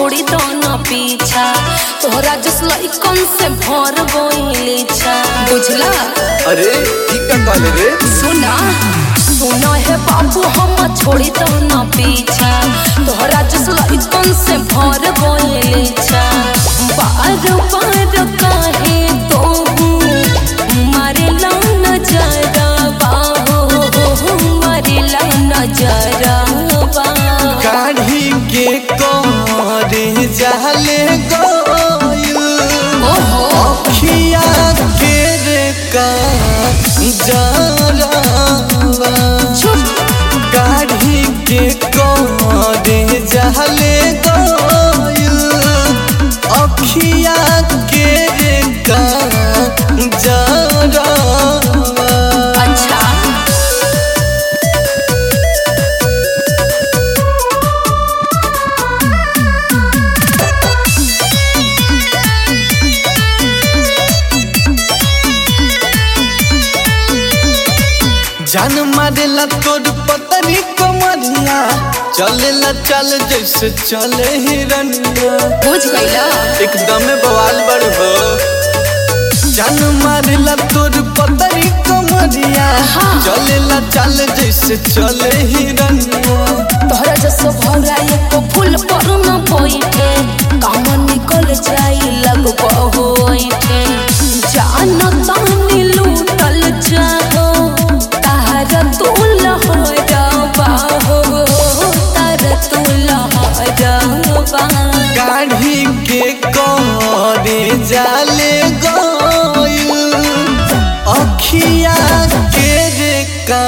छोड़ी दो न पीछा तोहरा जस लइकन से भर गइली छा बुझला अरे की का कहले रे सुना सुना है बाबू हम छोड़ी दो न पीछा तोहरा जस लइकन से भर गइली छा बार बार काहे तो मारे ला नजरबा हो मारे ला नजरबा काढ़ी के करे जाले गइल ओहो अखिया के रे का जरावा चुप काढ़ी के करे जाले गइल अखिया के रे का जरावा अच्छा जान मारेला तोर पतरी कमरिया चलेला चल जैसे चले हिरनिया बुझ गईला एकदम बवाल बड़ हो जान मारेला तोर पतरी कमरिया हाँ। चलेला चल जैसे चले हिरनिया तोहरा जसो भौरा एको फूल पर न बैठे काम निकल जाई लग होइठे जान तानी लूटल जाहो तार तू लहरबा हो तार तू लहरबा गाढ़ी के करे जाले गइल अखिया के रे का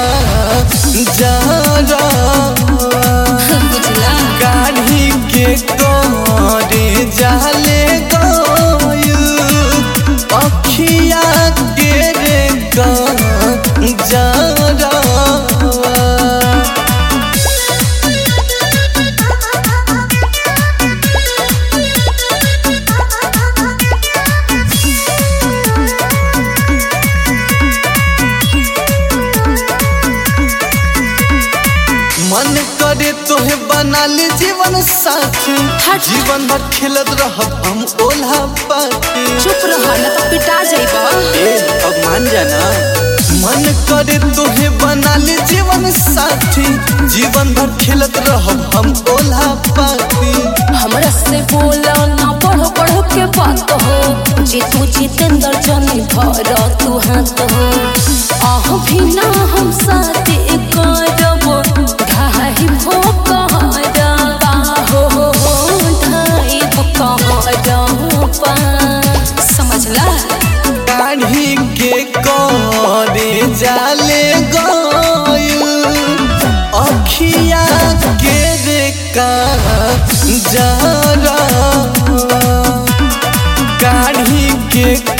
जरा बुझला गाढ़ी के करे जाले गइल अखिया के रे का जरा मन करे तोहे बना ले जीवन साथी हट। जीवन भर खेलत रहब हम ओल्हा पाती चुप रह न तो पिटा जाइबा ए अब मान जाना मन करे तोहे बना ले जीवन साथी जीवन भर खेलत रहब हम ओल्हा पाती हमरा से बोला ना पढ़ो पढ़ो के बात हो जे तू जितेंद्र जनी भर तू हाथ हो आह भी ना हम साथ करब ढाई भो कहरबा हो ढाई भो कहरबा समझला काढ़ी के करे जाले गइल अखिया के रे का जरा काढ़ी के